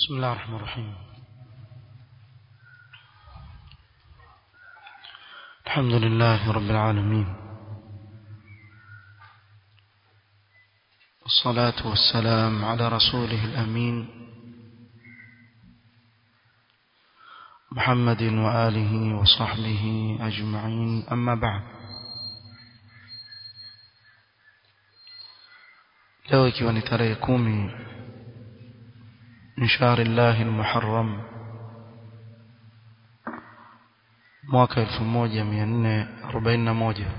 بسم الله الرحمن الرحيم الحمد لله رب العالمين والصلاة والسلام على رسوله الأمين محمد وآله وصحبه أجمعين أما بعد leo ikiwa ni tarehe kumi min shahri llahi lmuharram mwaka elfu moja mia nne arobaini na moja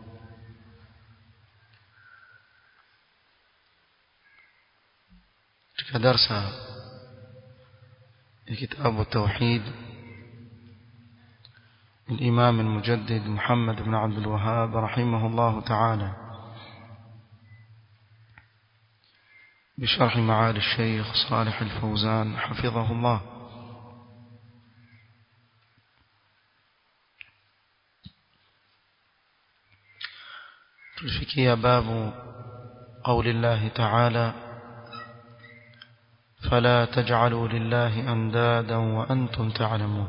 katika darsa ya kitabu tauhid الإمام المجدد محمد بن عبد الوهاب رحمه الله تعالى بشرح معالي الشيخ صالح الفوزان حفظه الله تلفكي باب قول الله تعالى فلا تجعلوا لله أندادا وأنتم تعلمون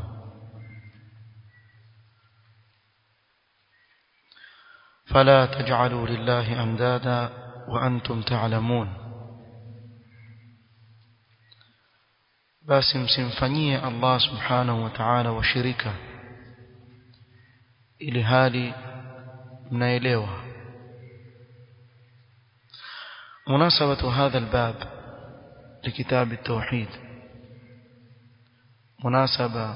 فلا تجعلوا لله أندادا وأنتم تعلمون basi msimfanyie Allah subhanahu wa ta'ala washirika ili hali mnaelewa مناسبة هذا الباب لكتاب التوحيد مناسبة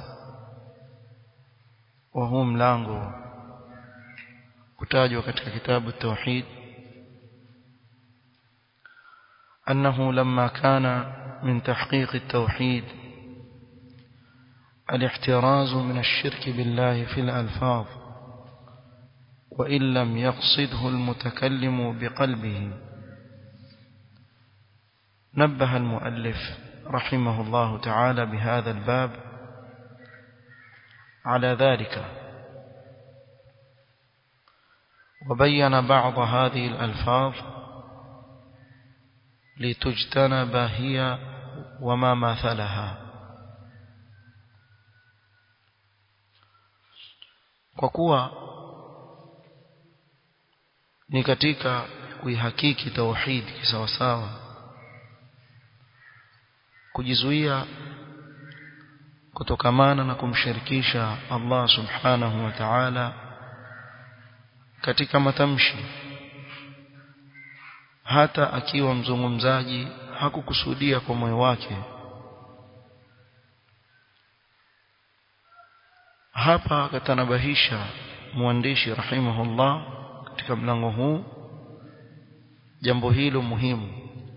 وهو ملango kutajwa katika kitabu التوحيد أنه لما كان من تحقيق التوحيد الاحتراز من الشرك بالله في الألفاظ وإن لم يقصده المتكلم بقلبه نبه المؤلف رحمه الله تعالى بهذا الباب على ذلك وبين بعض هذه الألفاظ لتجتنب هي وما مثلها kwa kuwa ni katika kuihakiki tauhid kisawasawa kujizuia kutokamana na kumshirikisha Allah subhanahu wa ta'ala katika matamshi hata akiwa mzungumzaji hakukusudia kwa moyo wake hapa akatanabahisha mwandishi rahimahullah katika mlango huu jambo hilo muhimu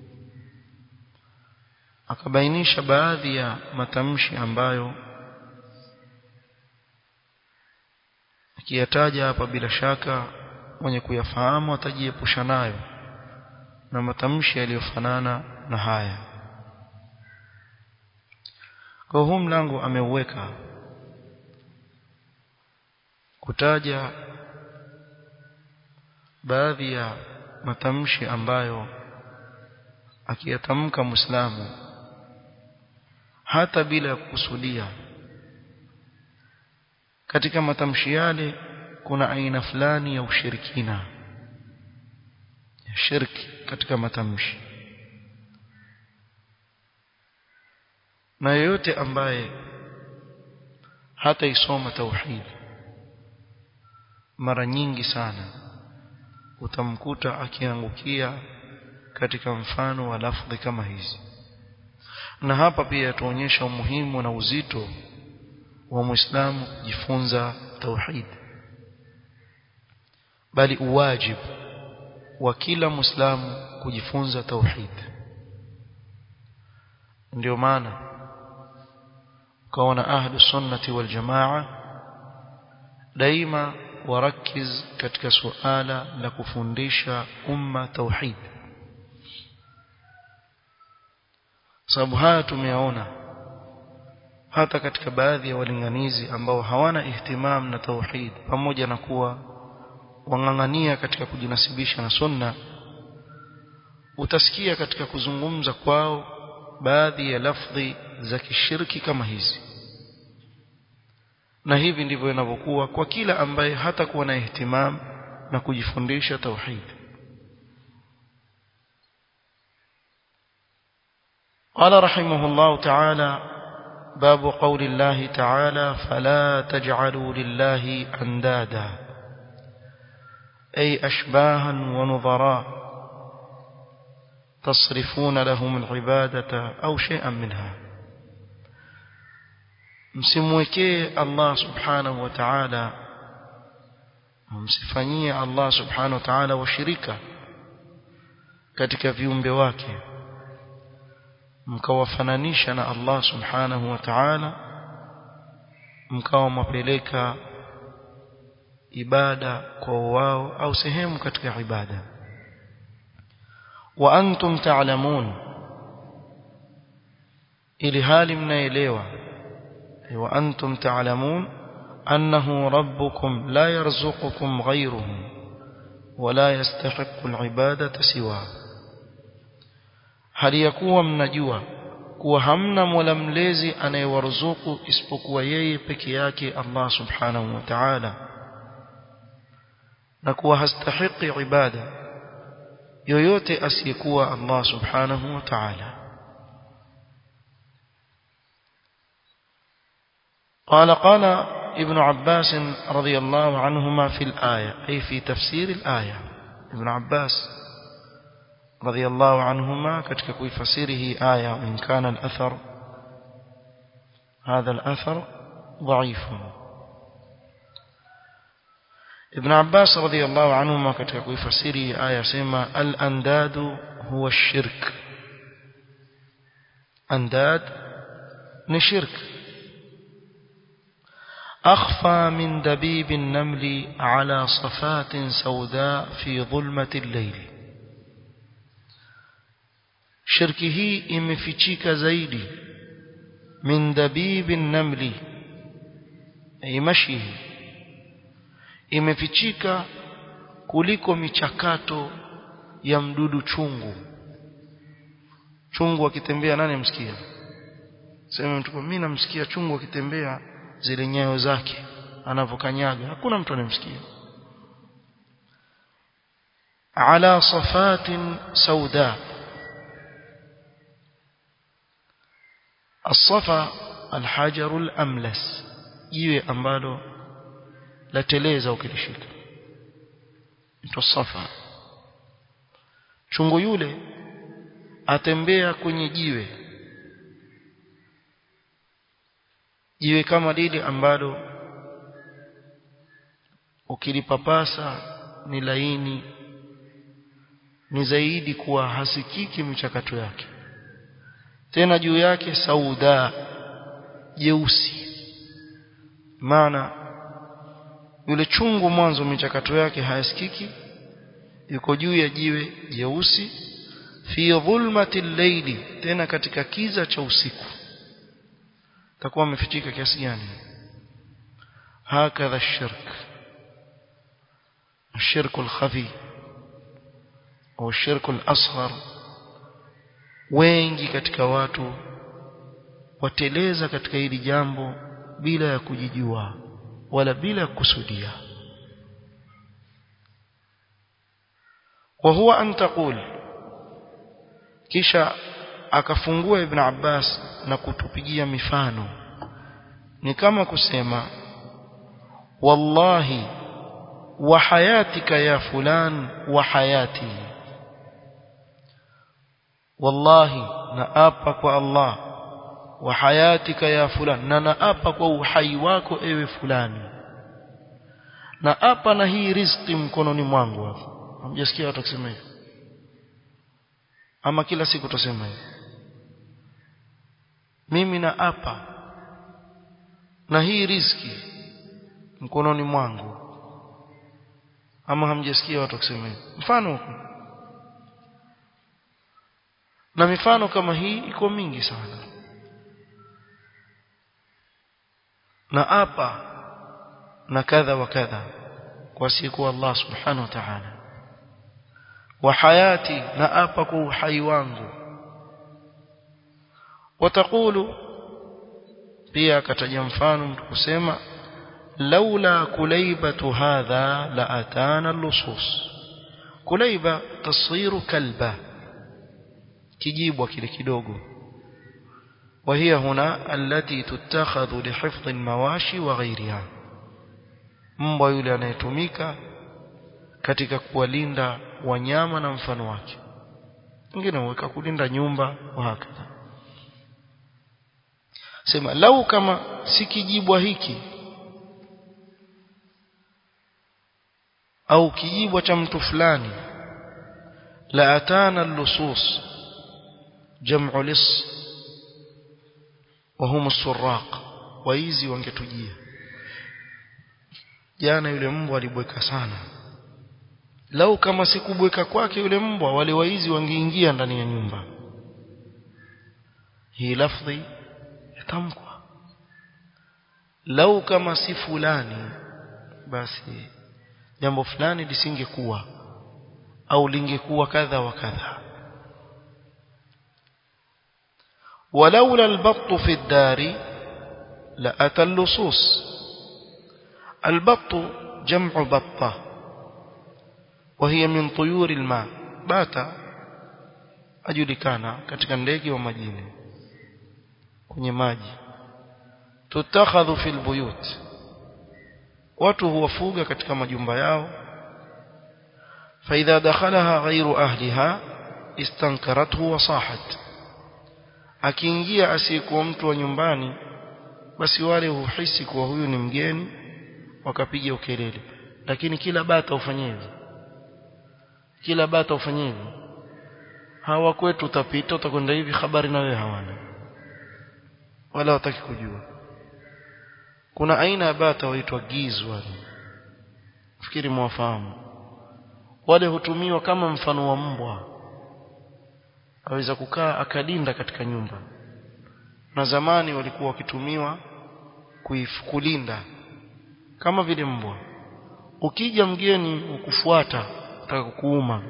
akabainisha baadhi ya matamshi ambayo akiyataja hapa bila shaka mwenye kuyafahamu atajiepusha nayo na matamshi yaliyofanana na haya kwa huu mlango ameuweka kutaja baadhi ya matamshi ambayo akiyatamka Muislamu hata bila ya kukusudia katika matamshi yale kuna aina fulani ya ushirikina ya shirki katika matamshi na yeyote ambaye hata isoma tauhid mara nyingi sana utamkuta akiangukia katika mfano wa lafdhi kama hizi na hapa pia tuonyesha umuhimu na uzito wa Muislamu kujifunza tauhid bali uwajibu wa kila Muislamu kujifunza tauhid ndio maana kaona ahlu sunnati wal jamaa daima warakiz katika suala la kufundisha umma tauhid sababu haya tumeyaona hata katika baadhi ya walinganizi ambao hawana ihtimam na tauhid pamoja na kuwa wang'ang'ania katika kujinasibisha na sunna utasikia katika kuzungumza kwao baadhi ya lafdhi za kishirki kama hizi na hivi ndivyo inavyokuwa kwa kila ambaye hatakuwa na ihtimam na kujifundisha tauhid قال رحمه الله تعالى باب قول الله تعالى فلا تجعلوا لله اندادا اي اشباها ونظراء تصرفون لهم العباده او شيئا منها msimwekee Allah subhanahu wa ta'ala msifanyie Allah subhanahu wa ta'ala washirika katika viumbe wake mkawafananisha na Allah subhanahu wa ta'ala mkawa mapeleka ibada kwa wao au sehemu katika ibada wa antum ta'lamun ili hali mnaelewa wa antum ta'lamun annahu rabbukum la yarzuqukum ghayruhu wala yastahiqqu al-ibadata siwa hali ya kuwa mnajua kuwa hamna mola mlezi anayewaruzuku isipokuwa yeye peke yake Allah subhanahu wa ta'ala na kuwa hastahiki ibada yoyote asiyekuwa Allah subhanahu wa ta'ala قال قال ابن عباس رضي الله عنهما في الآية أي في تفسير الآية ابن عباس رضي الله عنهما كتك فسيره آية وإن كان الأثر هذا الأثر ضعيف ابن عباس رضي الله عنهما كتك فسيره آية سيما الأنداد هو الشرك أنداد نشرك أخفى من دبيب النمل على صفات سوداء في ظلمة الليل shirki hii imefichika zaidi min dabibi namli ay mashihi imefichika kuliko michakato ya mdudu chungu chungu akitembea nani msikia sema mtu mimi namsikia chungu akitembea zile nyayo zake anavokanyaga hakuna mtu anemsikia ala safatin sauda الصفا الحجر الأملس jiwe ambalo lateleza ukilishika ndio safa chungu yule atembea kwenye jiwe jiwe kama lile ambalo ukilipapasa ni laini ni zaidi kuwa hasikiki michakato yake tena juu yake sauda jeusi maana yule chungu mwanzo michakato yake hayasikiki yuko juu ya jiwe jeusi fi dhulmati llaili tena katika kiza cha usiku takuwa amefichika kiasi gani hakadha الشرك الشرك الخفي au الشرك الأصغر wengi katika watu wateleza katika hili jambo bila ya kujijua wala bila ya kusudia wa huwa an taqul kisha akafungua ibn Abbas na kutupigia mifano ni kama kusema wallahi wa hayatika ya fulan wa hayati wallahi naapa kwa Allah wa hayatika ya fulan na naapa kwa uhai wako ewe fulani naapa na hii riziki mkononi mwangu hapo hamjasikia watu kusema hivyo ama kila siku tusema hivyo mimi naapa na hii riziki mkononi mwangu ama hamjasikia watu kusema hivyo mfano huko na mifano kama hii iko mingi sana na apa na kadha wa kadha kwa siku Allah subhanahu wa ta'ala wa hayati na apa kwa uhai wangu watakulu pia akataja mfano mtu kusema laula kulaibatu hadha la atana lusus kulaiba taswiru kalba kijibwa kile kidogo وهي هنا التي تتخذ لحفظ المواشي وغيرها mbwa yule anayetumika katika kuwalinda wanyama na mfano wake wengine huweka kulinda nyumba wa hakadha sema lau kama si kijibwa hiki au kijibwa cha mtu fulani la atana lusus jam'u lis wa hum as-surraq waizi wangetujia jana yule mbwa alibweka sana lau kama sikubweka kwake yule mbwa wale waizi wangeingia ndani ya nyumba hii lafdhi yatamkwa lau kama si fulani basi jambo fulani lisingekuwa au lingekuwa kadha wa kadha ولولا البط في الدار لأتى اللصوص البط جمع بطة وهي من طيور الماء بات ajulikana katika ndege wa majini kwenye maji tutakhadhu fil buyut watu huwafuga katika majumba yao فإذا دخلها غير أهلها استنكرته وصاحت akiingia asiyekuwa mtu wa nyumbani basi wale huhisi kuwa huyu ni mgeni wakapiga ukelele lakini kila bata ufanye hivyo kila bata ufanye hivyo hawa kwetu utapita utakwenda hivi habari na wewe hawana wala wataki kujua kuna aina ya bata waitwa giz wale fikiri mwafahamu wale hutumiwa kama mfano wa mbwa aweza kukaa akalinda katika nyumba na zamani walikuwa wakitumiwa kuifukulinda kama vile mbwa ukija mgeni ukufuata utaka kukuuma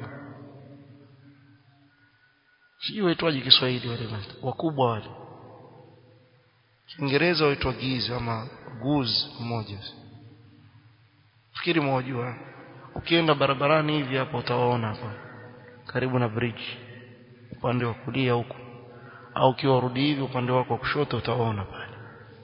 sio waitwaje Kiswahili wale wakubwa wale Kiingereza waitwa giz ama goose mmoja fikiri mwajua ukienda barabarani hivi hapa utawaona hapa karibu na bridge upande wa kulia huko au ukiwa urudi hivi upande wako wa kushoto utaona pale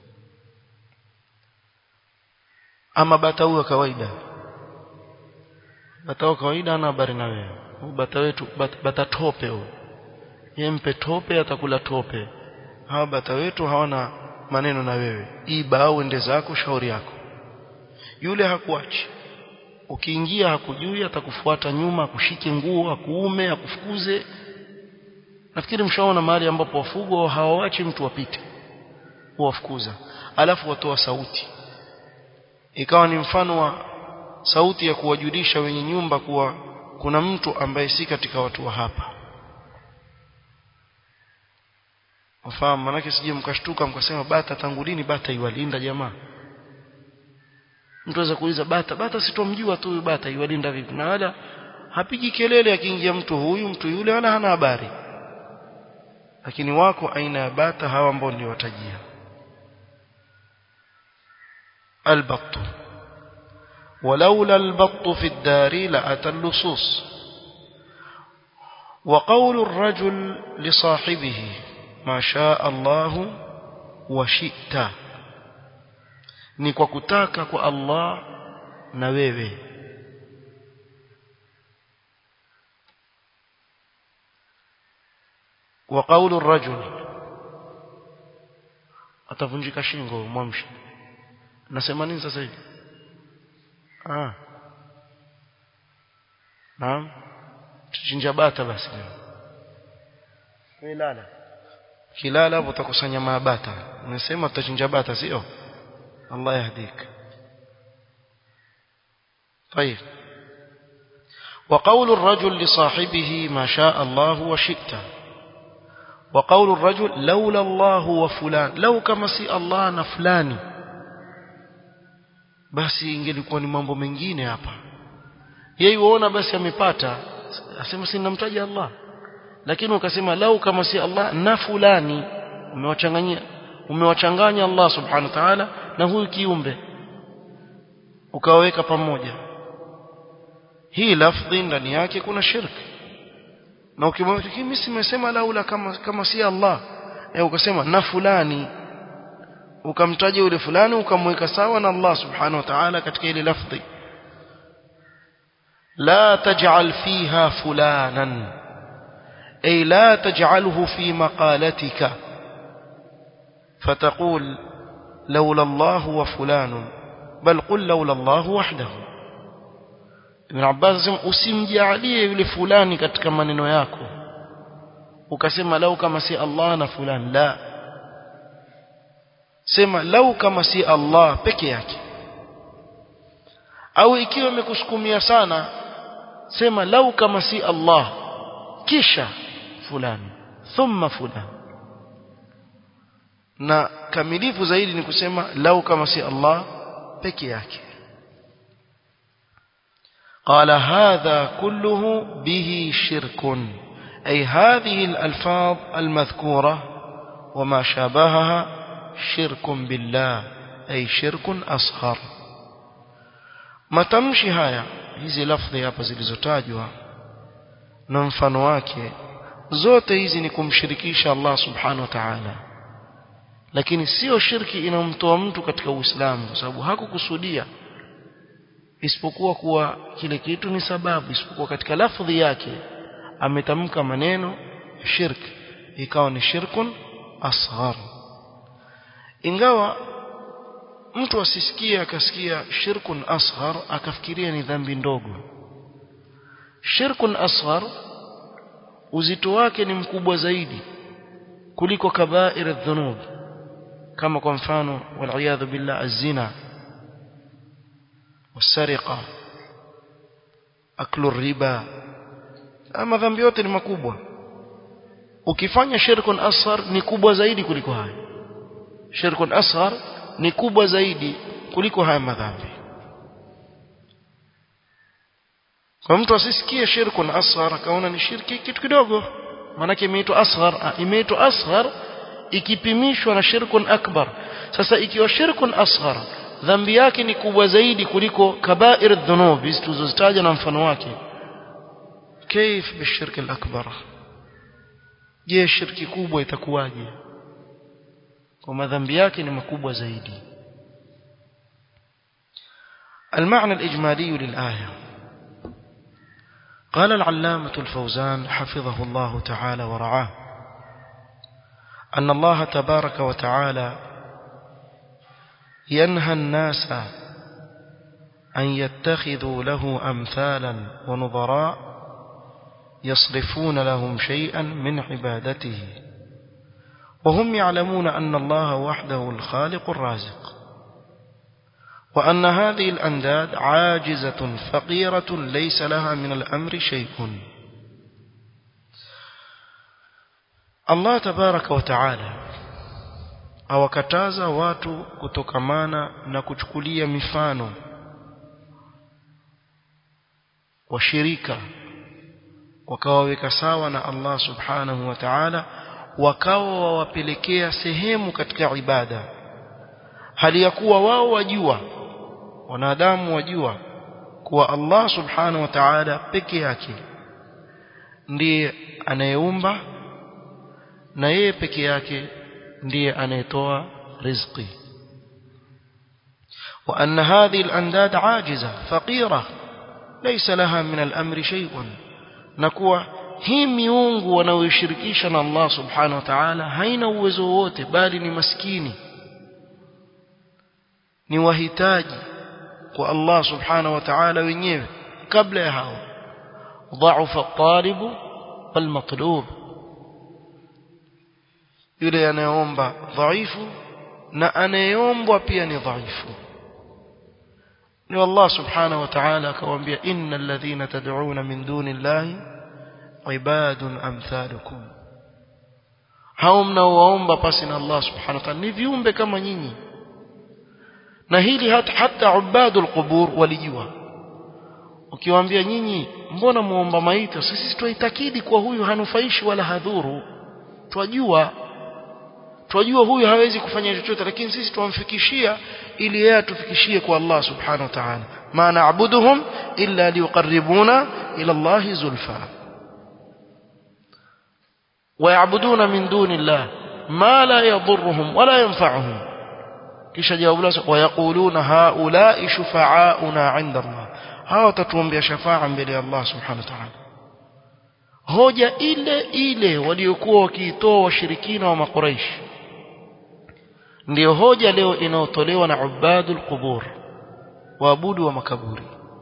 ama bata huyo kawaida bata huyo kawaida ana habari na wewe bata wetu bata, bata tope huyo yeye mpe tope atakula tope hawa bata wetu hawana maneno na wewe iba au ende zako shauri yako yule hakuachi ukiingia hakujui atakufuata nyuma akushike nguo akuume akufukuze nafikiri mshaona mahali ambapo wafugwa hawawachi mtu wapite huwafukuza alafu watoa sauti ikawa ni mfano wa sauti ya kuwajulisha wenye nyumba kuwa kuna mtu ambaye si katika watu wa hapa wafahamu manake sije mkashtuka mkasema bata tangu lini bata iwalinda jamaa mtu aweza kuuliza bata bata sitomjua tu huyu bata iwalinda vipi na wala hapigi kelele akiingia mtu huyu mtu yule wala hana habari lakini wako aina ya bata hawa ambao niliwatajia البط ولولا البط في الدار لأتى اللصوص وقول الرجل لصاحبه ما شاء الله وشئت ni kwa kutaka kwa Allah na wewe wa qawlu ar-rajul atavunjika shingo mwamshi nasema nini sasa hivi ah naam tuchinja bata basi lala kilala hapo utakusanya mabata unasema tutachinja bata sio Allah yahdik طيب وقول الرجل لصاحبه ما شاء الله وشئت وقول الرجل لولا الله وفلان لو كما سي الله na fulani basi ingelikuwa ni mambo mengine hapa yeye uona basi amepata asema si namtaja Allah lakini ukasema lau kama si Allah na fulani umewachanganyia umewachanganya Allah subhanahu wa ta'ala na huyu kiumbe ukaweka pamoja hii lafdhi ndani yake kuna shirki na ukimwambia mimi simesema laula kama kama si Allah eh ukasema na fulani ukamtaja yule fulani ukamweka sawa na Allah subhanahu wa ta'ala katika ile lafdhi la taj'al fiha fulanan ay la taj'alhu fi maqalatika فتقول لولا الله وفلان بل قل لولا الله وحده Ibn Abbas anasema usimjalie yule fulani katika maneno yako ukasema lau kama si Allah na fulani la sema lau kama si Allah peke yake au ikiwa imekusukumia sana sema lau kama si Allah kisha fulani thumma fulani na kamilifu zaidi ni kusema lau kama si Allah peke yake قال هذا كله به شرك أي هذه الألفاظ المذكورة وما شابهها شرك بالله أي شرك أصغر ما تمشي هيا hizi lafdhi hapa zilizotajwa na mfano wake zote hizi ni kumshirikisha Allah subhanahu wa ta'ala lakini sio shirki inamtoa mtu katika Uislamu kwa sababu hakukusudia isipokuwa kuwa kile kitu ni sababu isipokuwa katika lafdhi yake ametamka maneno shirk ikawa ni shirkun asghar ingawa mtu asisikie akasikia shirkun asghar akafikiria ni dhambi ndogo shirkun asghar uzito wake ni mkubwa zaidi kuliko kabair adh-dhunub kama kwa mfano wal billah az-zina والسرقه aklu riba ama dhambi yote ni makubwa ukifanya shirkun asghar ni kubwa zaidi kuliko haya shirkun asghar ni kubwa zaidi kuliko haya madhambi kwa mtu asisikie shirkun asghar akaona ni shirki kitu kidogo maana imeitwa asghar imeitwa asghar ikipimishwa na shirkun akbar sasa ikiwa shirkun asghar dhambi yake ni kubwa zaidi kuliko kabair dhunub hizi tulizozitaja na mfano wake كيف بالشرك الأكبر je shirki kubwa itakuwaje kwa madhambi yake ni makubwa zaidi المعنى الإجمالي للآية قال العلامة الفوزان حفظه الله تعالى ورعاه أن الله تبارك وتعالى ينهى الناس أن يتخذوا له أمثالا ونظراء يصرفون لهم شيئا من عبادته وهم يعلمون أن الله وحده الخالق الرازق وأن هذه الأنداد عاجزة فقيرة ليس لها من الأمر شيء الله تبارك وتعالى awakataza watu kutokamana na kuchukulia mifano washirika wakawaweka sawa na Allah subhanahu wa ta'ala wakawa wawapelekea sehemu katika ibada hali ya kuwa wao wajua wanadamu wajua kuwa Allah subhanahu wa ta'ala peke yake ndiye anayeumba na yeye peke yake ndiye anayetoa riziki وأن هذه الأنداد عاجزة فقيرة ليس لها من الأمر شيء نكوى hii miungu wanaoishirikisha na Allah subhanahu wa ta'ala haina uwezo wote bali ni maskini ni wahitaji kwa Allah subhanahu wa ta'ala wenyewe kabla ya hao dhaufa talibu wal matlub yule anayeomba dhaifu na anayeombwa pia ni dhaifu ni Allah subhanahu wa ta'ala akawaambia innal ladhina tad'una min duni llahi ibadun amthalukum hao mnaowaomba pasi na Allah subhanahu wa ta'ala ni viumbe kama nyinyi na hili hata hata ubadul qubur walijua ukiwaambia nyinyi mbona muomba maiti sisi tuitakidi kwa huyu hanufaishi wala hadhuru twajua tunajua huyu hawezi kufanya chochote lakini sisi tuamfikishia ili yeye atufikishie kwa Allah subhanahu wa ta'ala ma na'buduhum illa liqarribuna ila Allah zulfa ويعبدون من دون الله ما لا يضرهم ولا ينفعهم kisha jawabu lao wayaquluna haula shufa'auna 'inda Allah hawa tatuombea shafa'a mbele ya Allah subhanahu wa ta'ala hoja ile ile waliokuwa wakiitoa washirikina wa makuraish ndiyo hoja leo inayotolewa na ubadul qubur waabudu wa makaburi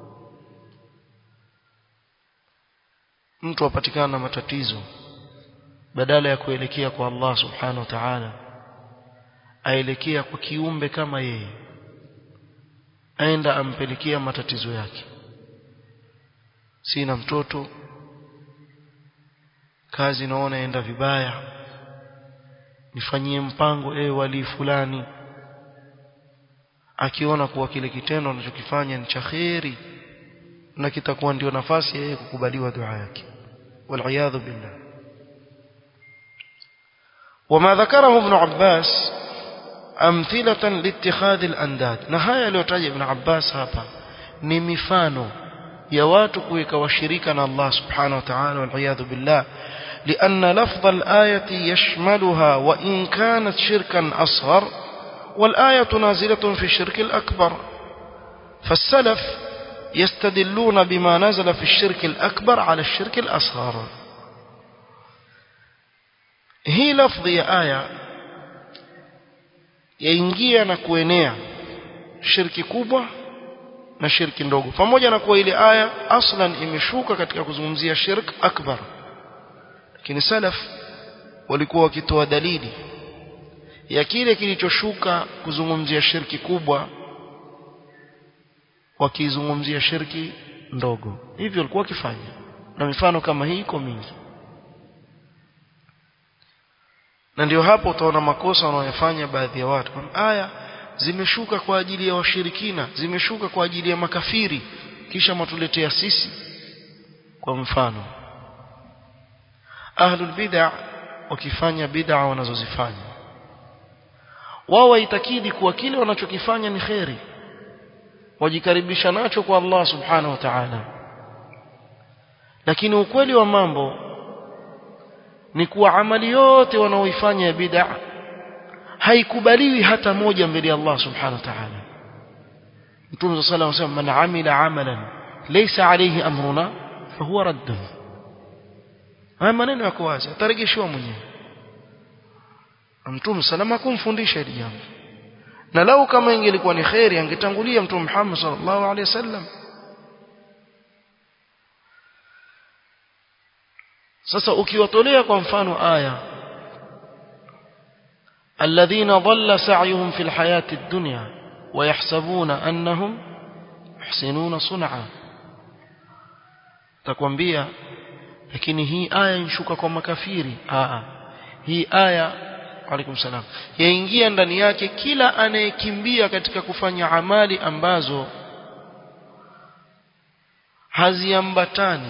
mtu apatikana na matatizo badala ya kuelekea kwa Allah subhanahu wa ta'ala aelekea kwa kiumbe kama yeye aenda ampelekea matatizo yake sina mtoto kazi naona enda vibaya nifanyie mpango ewe wali fulani akiona kuwa kile kitendo anachokifanya ni cha kheri na kitakuwa ndio nafasi yeye kukubaliwa dua yake waliyadhu billah وما ذكره ابن عباس أمثلة لاتخاذ الأنداد نهاية لوتاج ابن عباس هابا نمفانو يواتك وشريكنا الله سبحانه وتعالى والعياذ بالله لأن لفظ الآية يشملها وإن كانت شركا أصغر والآية نازلة في الشرك الأكبر فالسلف يستدلون بما نزل في الشرك الأكبر على الشرك الأصغر hii lafdhi ya aya yaingia na kuenea shirki kubwa na shirki ndogo pamoja na kuwa ile aya aslan imeshuka katika kuzungumzia shirk akbar lakini salaf walikuwa wakitoa dalili ya kile kilichoshuka kuzungumzia shirki kubwa wakizungumzia shirki ndogo hivyo walikuwa wakifanya na mifano kama hii iko mingi na ndio hapo utaona makosa wanayofanya baadhi ya watu aya zimeshuka kwa ajili ya washirikina zimeshuka kwa ajili ya makafiri kisha matuletea sisi kwa mfano ahlul bid'a wakifanya bid'a wanazozifanya wao waitakidi kuwa kile wanachokifanya ni kheri wajikaribisha nacho kwa Allah subhanahu wa ta'ala lakini ukweli wa mambo ni kuwa amali yote wanaoifanya ya bid'a haikubaliwi hata moja mbele ya Allah subhanahu wa ta'ala Mtume صلى الله عليه وسلم man amila amalan laysa alayhi amruna fahuwa raddun haya maneno yako wazi atarejeshiwa mwenyewe Mtume salama kumfundisha hili jambo na lau kama ingelikuwa ni khairi angetangulia Mtume Muhammad sallallahu alaihi wasallam sasa ukiwatolea kwa mfano aya alladhina dhalla sa'yuhum fil hayati ad-dunya wa yahsabuna annahum yuhsinuna sun'a takwambia lakini hii aya inshuka kwa makafiri aa hii aya alaikum salam yaingia ndani yake kila anayekimbia katika kufanya amali ambazo haziambatani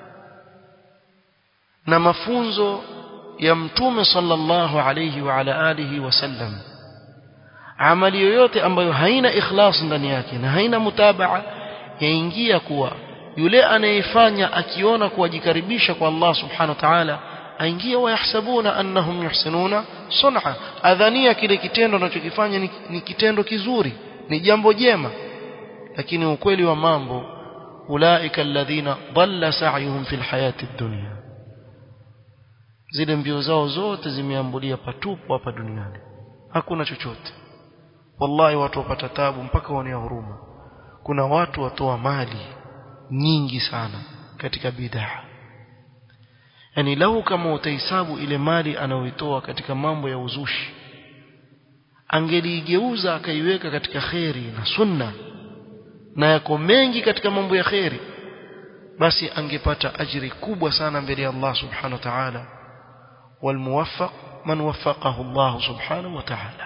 na mafunzo ya mtume sallallahu alayhi wa ala alihi wasallam amali yoyote ambayo haina ikhlas ndani yake na haina mutabaa yaingia kuwa yule anayefanya akiona kuwajikaribisha kwa Allah subhanahu wa ta'ala aingia wayahsabuna annahum yuhsinuna sun'a adhania kile kitendo anachokifanya ni, ni kitendo kizuri ni jambo jema lakini ukweli wa mambo ulaika alladhina dhalla sa'yuhum fil hayati dunya zile mbio zao zote zimeambulia patupu hapa duniani hakuna chochote wallahi watu wapata tabu mpaka waonea huruma kuna watu watoa mali nyingi sana katika bidhaa yani lau kama utahesabu ile mali anayoitoa katika mambo ya uzushi angeliigeuza akaiweka katika kheri na sunna na yako mengi katika mambo ya kheri basi angepata ajiri kubwa sana mbele ya Allah subhanahu wa ta'ala والموفق من وفقه الله سبحانه وتعالى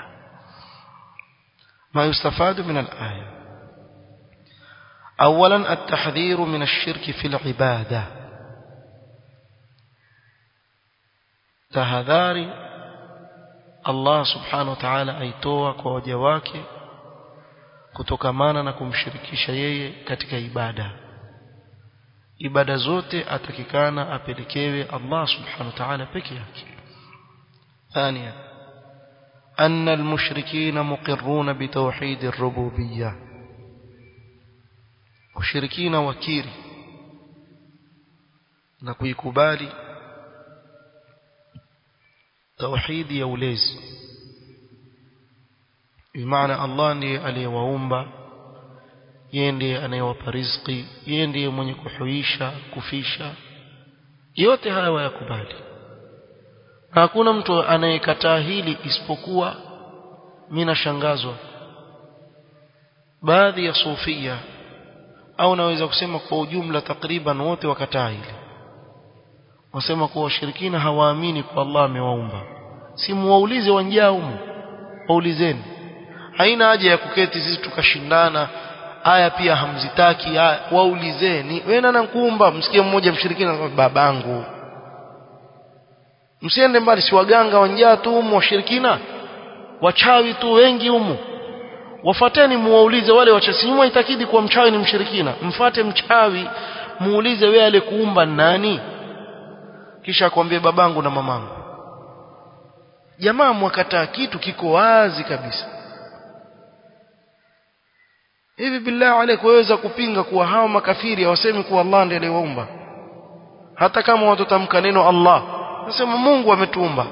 ما يستفاد من الآية أولا التحذير من الشرك في العبادة tahadhari Allah subhanahu wa ta'ala aitoa kwa waja wake kutokamana na kumshirikisha yeye katika ibada ibada zote atakikana apelekewe Allah subhanahu wa ta'ala peke yake ثانيا أن المشركين مقرون بتوحيد الربوبية وشركين وكيري نكويكبالي توحيد يوليز بمعنى الله ndiye aliyewaumba yeye ndiye anayewapa riziki yeye ndiye mwenye kuhuisha kufisha yote haya wayakubali na hakuna mtu anayekataa hili isipokuwa mimi nashangazwa baadhi ya sufia au naweza kusema kwa ujumla takriban wote wakataa hili wasema kuwa washirikina hawaamini kwa Allah amewaumba si muwaulize wanjaa humu waulizeni haina haja ya kuketi sisi tukashindana aya pia hamzitaki aya waulizeni wewe nana kuumba msikie mmoja mshirikina babangu msiende mbali si waganga wanjaa tu humu washirikina wachawi tu wengi humu wafateni muwaulize wale wachawi nyuma itakidi kuwa mchawi ni mshirikina mfate mchawi muulize wewe alikuumba nani kisha akwambie babangu na mamangu jamaa mwakataa kitu kiko wazi kabisa hivi billahi alayk waweza kupinga kuwa hao makafiri hawasemi kuwa Allah ndiye aliyewaumba hata kama watotamka neno Allah nasema Mungu ametuumba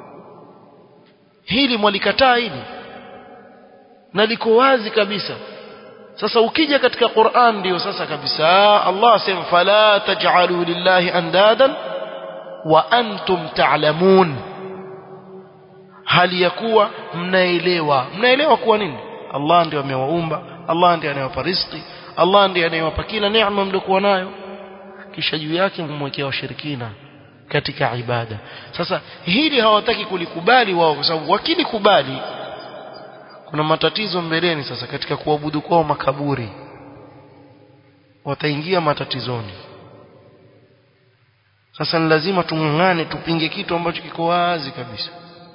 hili mwalikataa hili na liko wazi kabisa sasa ukija katika Qur'an ndio sasa kabisa Allah asema fala taj'alu lillahi andadan wa antum ta'lamun hali ya kuwa mnaelewa mnaelewa kuwa nini Allah ndiye amewaumba Allah ndiye anayewapa riziki Allah ndiye anayewapa kila neema mliokuwa nayo kisha juu yake mmwekea washirikina katika ibada sasa hili hawataki kulikubali wao kwa sababu wakilikubali kuna matatizo mbeleni sasa katika kuabudu kwao makaburi wataingia matatizoni sasa ni lazima tung'ang'ane tupinge kitu ambacho kiko wazi kabisa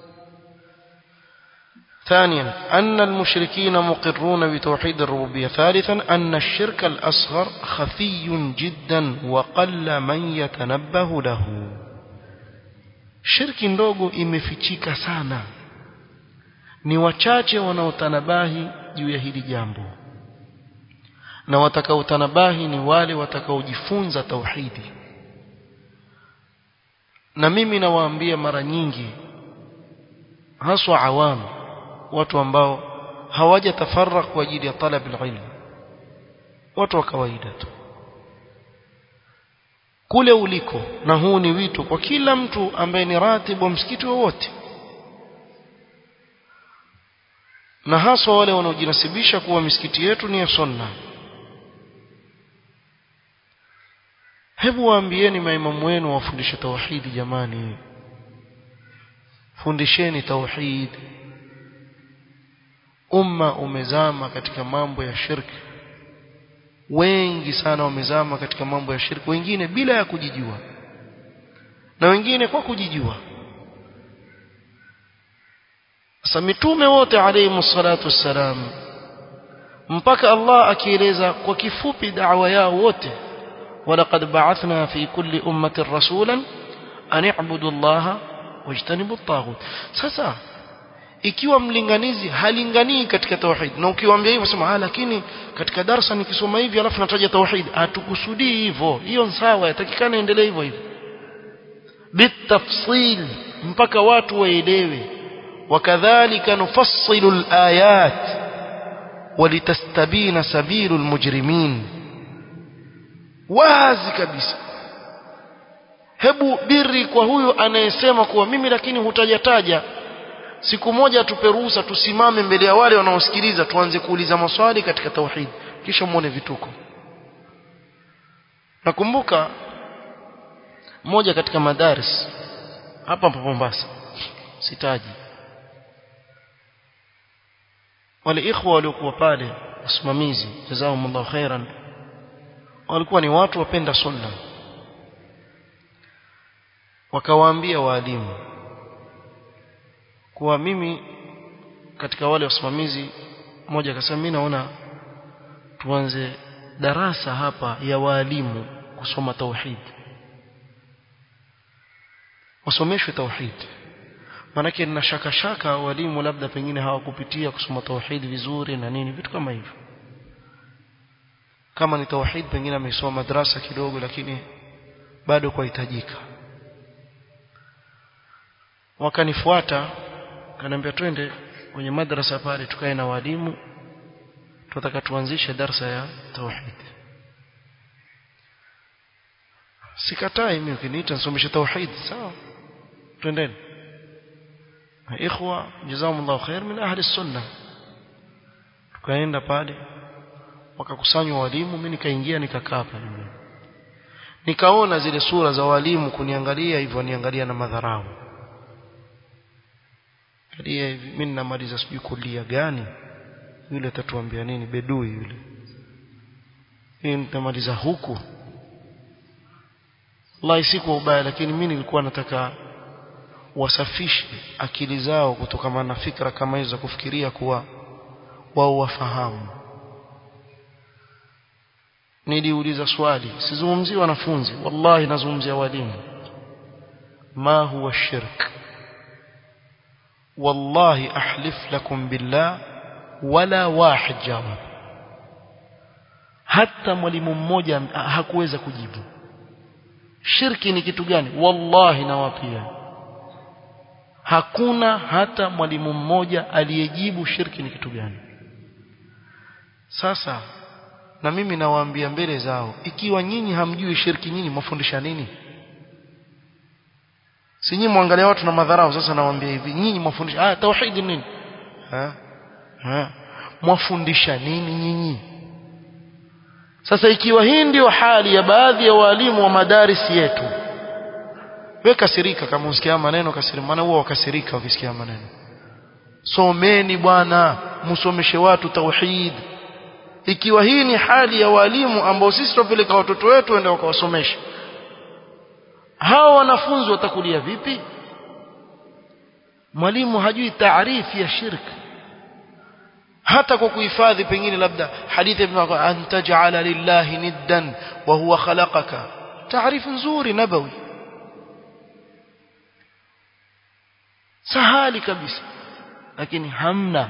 ثانيا أن المشركين مقرون بتوحيد الربوبية ثالثا أن الشرك الأصغر خفي جدا وقل من يتنبه له shirki ndogo imefichika sana ni wachache wanaotanabahi juu ya hili jambo na watakaotanabahi ni wale watakaojifunza tauhidi na mimi nawaambia mara nyingi haswa awamu watu ambao hawajatafarrak kwa ajili ya talab ilm watu wa kawaida tu kule uliko na huu ni wito kwa kila mtu ambaye ni ratibu wa msikiti wowote na haswa wale wanaojinasibisha kuwa misikiti yetu ni ya sunna hebu waambieni maimamu wenu wafundishe tauhidi jamani fundisheni tauhid umma umezama katika mambo ya shirki wengi sana wamezama katika mambo ya shirki wengine bila ya kujijua na wengine kwa kujijua sasa mitume wote alayhi salatu wassalam mpaka Allah akieleza kwa kifupi da'wa yao wote walaqad ba'athna fi kulli ummatin rasulan an i'budu Allah wajtanibu at-taghut sasa ikiwa mlinganizi halinganii katika tauhid na ukiwaambia hivyo sema ah lakini katika darasa nikisoma hivi alafu nataja tauhid hatukusudii hivyo hiyo sawa yatakikana endelee hivyo hivyo bitafsil mpaka watu waelewe wakadhalika nufassilu alayat walitastabina sabilu almujrimin wazi kabisa hebu biri kwa huyu anayesema kuwa mimi lakini hutajataja siku moja tupe ruhusa tusimame mbele ya wale wanaosikiliza tuanze kuuliza maswali katika tauhid kisha muone vituko nakumbuka moja katika madaris hapa Mombasa sitaji wale ikhwa waliokuwa pale wasimamizi jazakumullahu khairan walikuwa ni watu wapenda sunna wakawaambia waalimu kwa mimi katika wale wasimamizi mmoja akasema mimi naona tuanze darasa hapa ya walimu kusoma tauhid wasomeshwe tauhid manake nina shaka shaka walimu labda pengine hawakupitia kusoma tauhid vizuri na nini vitu kama hivyo kama ni tauhid pengine amesoma madrasa kidogo lakini bado kwahitajika wakanifuata kaniambia twende kwenye madrasa pale tukae na walimu tunataka tuanzishe darsa ya tauhid sikatai mimi ukiniita nisomeshe tauhid sawa twendeni ikhwa jazakumullahu khair min ahli sunna tukaenda pale wakakusanywa walimu mimi nikaingia nikakaa pale nikaona zile sura za walimu kuniangalia hivyo niangalia na madharau kadia hivi mimi namaliza sijui kulia gani yule atatuambia nini bedui yule mimi nitamaliza huku wallahi si kwa ubaya lakini mimi nilikuwa nataka wasafishe akili zao kutokana na fikra kama hizo za kufikiria kuwa wao wafahamu niliuliza swali sizungumzii wanafunzi wallahi nazungumzia walimu ma huwa shirk wallahi ahlif lakum billah wala wahid jawab hata mwalimu mmoja hakuweza kujibu shirki ni kitu gani wallahi nawapia hakuna hata mwalimu mmoja aliyejibu shirki ni kitu gani sasa na mimi nawaambia mbele zao ikiwa nyinyi hamjui shirki nyinyi mafundisha nini si nyinyi muangalia watu na madharau sasa nawaambia hivi nyinyi mafundisha ah tauhid nini ha ha mwafundisha nini nyinyi sasa ikiwa hii ndio hali ya baadhi ya walimu wa madarisi yetu wewe kasirika kama usikia maneno kasirika maana huwa wakasirika ukisikia maneno someni bwana msomeshe watu tauhid ikiwa hii ni hali ya walimu ambao sisi tupeleka watoto wetu waende wakawasomesha hao wanafunzi watakulia vipi mwalimu hajui taarifi ya shirki hata kwa kuhifadhi pengine labda hadithi an taj'ala lillahi niddan wa huwa khalaqaka taarifu nzuri nabawi sahali kabisa lakini hamna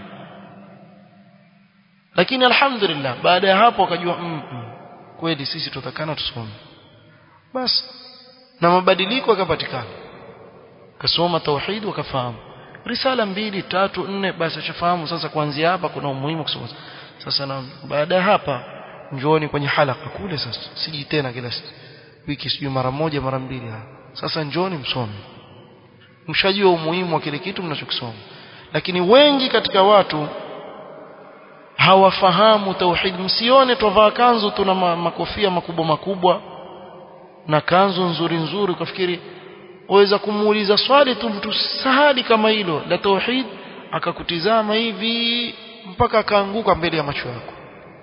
lakini alhamdulillah baada ya hapo akajua mm, mm, kweli sisi tutakana tusome basi na mabadiliko yakapatikana kasoma tauhid wakafahamu risala mbili tatu nne basi ashafahamu sasa kuanzia hapa kuna umuhimu kusoma sasa na baada ya hapa njooni kwenye halaka kule sasa siji tena kila wiki sijui mara moja mara mbili sasa njooni msome mshajua umuhimu wa kile kitu mnachokisoma lakini wengi katika watu hawafahamu tauhid msione twavaa kanzu tuna makofia makubwa makubwa na kanzu nzuri nzuri ukafikiri waweza kumuuliza swali tu mtu sahali kama hilo la tauhid akakutizama hivi mpaka akaanguka mbele ya macho yako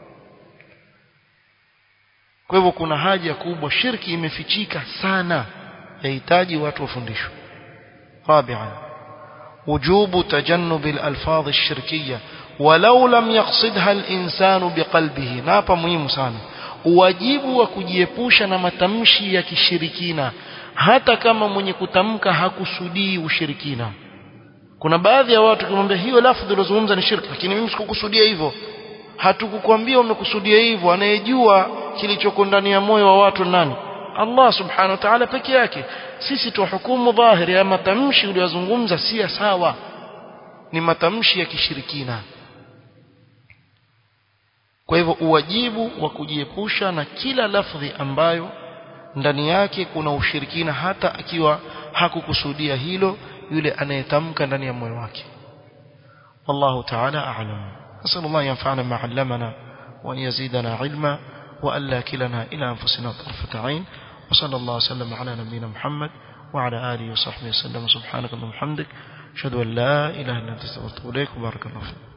kwa hivyo kuna haja kubwa shirki imefichika sana yahitaji watu wafundishwe رابعا وجوب تجنب الألفاظ الشركية ولو لم يقصدها الإنسان بقلبه نابا مهم sana wajibu wa kujiepusha na matamshi ya kishirikina hata kama mwenye kutamka hakusudii ushirikina kuna baadhi ya watu kimwambia hiyo lafdhi ulozungumza ni shirki lakini mimi sikukusudia hivyo hatukukwambia umekusudia hivyo anayejua kilichoko ndani ya moyo wa watu nani Allah subhanahu wa ta'ala peke yake sisi tuhukumu dhahiri ya matamshi uliyozungumza si sawa ni matamshi ya kishirikina kwa hivyo uwajibu wa kujiepusha na kila lafdhi ambayo ndani yake kuna ushirikina hata akiwa hakukusudia hilo yule anayetamka ndani ya moyo wake والله تعالى أعلم نسأل الله ينفعنا ما علمنا وأن يزيدنا علما وألا كلنا إلى أنفسنا طرفة عين وصلى الله وسلم على نبينا محمد وعلى آله وصحبه وسلم سبحانك اللهم وبحمدك أشهد أن لا إله إلا أنت استغفرك وبارك الله فيك